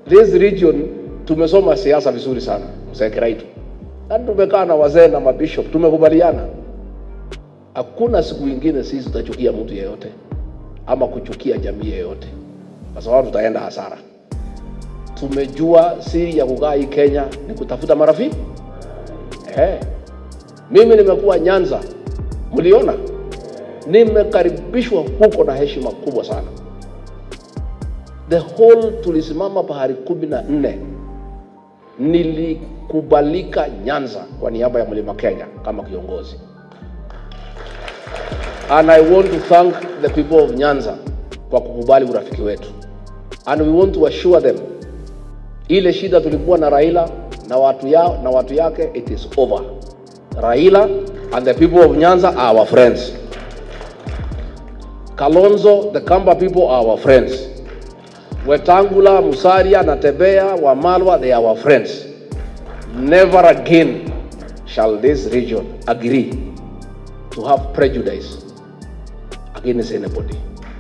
this region tumesoma siasa vizuri sana mzee Kiraitu, na tumekaa na wazee na mabishop, tumekubaliana hakuna siku ingine sisi tutachukia mtu yeyote ama kuchukia jamii yeyote, kwa sababu tutaenda hasara. Tumejua siri ya kukaa hii Kenya ni kutafuta marafiki eh. Mimi nimekuwa Nyanza, mliona, nimekaribishwa huko na heshima kubwa sana. The whole tulisimama pahali kumi na nne nilikubalika Nyanza kwa niaba ya Mlima Kenya kama kiongozi. And I want to thank the people of Nyanza kwa kukubali urafiki wetu. And we want to assure them ile shida tulikuwa na Raila na watu yao na watu yake it is over. Raila and the people of Nyanza are our friends. Kalonzo, the Kamba people are our friends. Wetangula, Musalia, Natebea, Wamalwa, they are our friends. Never again shall this region agree to have prejudice against anybody.